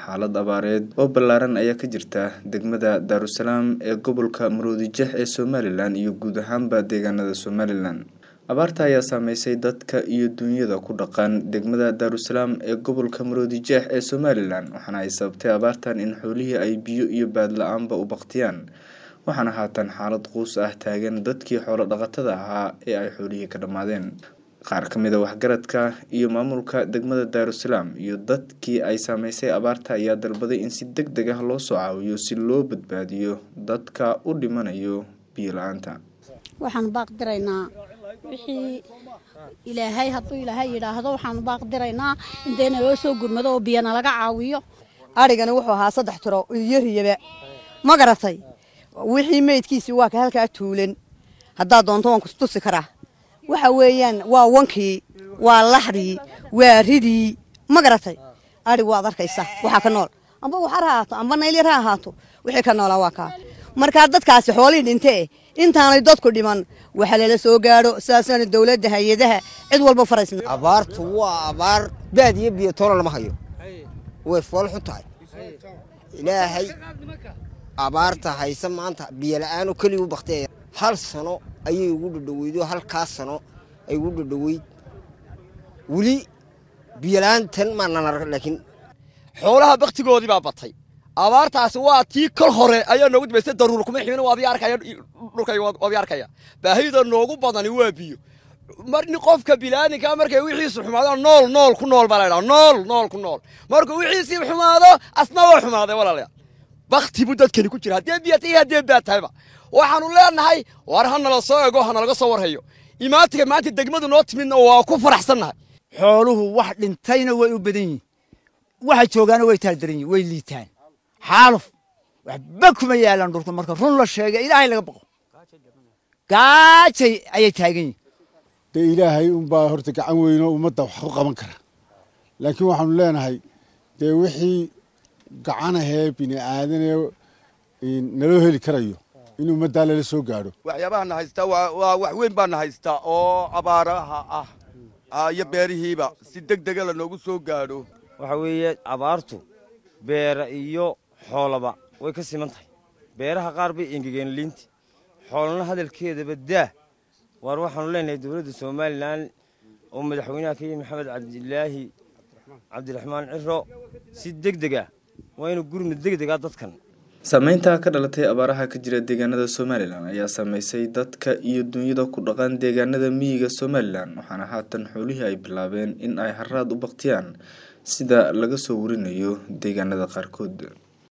xaalad abaareed oo ballaaran ayaa ka jirta degmada daarusalaam ee gobolka maroodijex ee somalilan iyo guud ahaanba deegaanada somalilan abaarta ayaa saameysay dadka iyo duunyada ku dhaqan degmada daarusalaam ee gobolka maroodijeex ee somalilan waxaana ay sababtay abaartan in xoolihii ay biyo iyo baad la-aanba u baktiyaan waxaana haatan xaalad quus ah taagan dadkii xoolo dhaqatada ahaa ee ay xoolihii ka dhammaadeen qaar ka mid a waxgaradka iyo maamulka degmada daarusalaam iyo dadkii ay saameysay abaarta ayaa dalbaday in si deg deg ah loo soo caawiyo si loo badbaadiyo dadka u dhimanayo biyo la-aanta waxaan baaqdiraynaa wixii ilaahay hadduu ilaahay yidhaahdo waxaan baaqdiraynaa intayna loo soo gurmado oo biyana laga caawiyo arigani wuxuu ahaa saddex tiro iyo riyaba ma garatay wixii meydkiisii waa ka halkaa tuulan haddaad doonto waan kustusi karaa waxa weeyaan waa wankii waa laxdii waa ridii ma garatay arig waad arkaysaa waxaa ka nool amba waxar ha ahaato amba naylyar ha ahaato wixii ka noolaa waa kaa markaa dadkaasi xoolihii dhintee intaanay dadku dhiman waxa lala soo gaadho sidaasana dowladda hay-adaha cid walba faraysna abaartu waa abaar baad iyo biyo toona lama hayo way fool xun tahay ilaahay abaarta hayse maanta biyo la-aan oo keliya u bakteeya hal sano ayay ugu dhadhaweyd oo halkaas sano ay ugu dhadhaweyd weli biyola-aantan maanan arag laakiin xoolaha baktigoodii baa batay abaartaasi waa tii kol hore ayaa noogu dambaystay daruur kuma ximin waadii arkaya dhulkayga waadii arkaya baahida noogu badani waa biyo marni qofka bilaaninka markay wixiisu xumaado nool nool ku nool baa la ydhaha nool nool ku nool markuu wixiisii xumaado asna waa xumaaday walaalayaal bakti buu dadkani ku jira haddee biya tahay haddee baa tahayba waxaanu leenahay war ha nala soo ego ha nalaga soo warhayo imaantiga maanta degmadu noo timidna waa ku faraxsannahay xooluhu wax dhintayna way u badan yihin waxa joogaana way taaldaran yihin way liitaan xaaluf waxba kuma yaalaan dhulka marka run la sheega ilaahay laga boqo gaajay ayay taagan yihin dee ilaahay unbaa horta gacan weynoo ummadda wax ku qaban kara laakiin waxaanu leenahay dee wixii gacan ahee bini aadanee naloo heli karayo in ummaddaa lala soo gaadho waxyaabaha na haystaa waa wax weyn baa na haystaa oo abaaraha ah iyo beerihiiba si deg dega lanoogu soo gaadho waxa weeye abaartu beera iyo xoolaba way ka siman tahay beeraha qaar bay engegeen liinti xoolana hadalkeedaba daa waar waxaanu leenahay dowladda somalilan oo madaxweynaha ka yihi maxamed cabdilaahi cabdiraxmaan ciro si deg deg ah waa inuu gurmud deg dega dadkan saameynta ka dhalatay abaaraha ka jira deegaanada somalilan ayaa saameysay dadka iyo dunyada ku dhaqan deegaanada miyiga somalilan waxaana haatan xoolihii ay bilaabeen in ay haraad u baktiyaan sida laga soo warinayo deegaanada qaarkood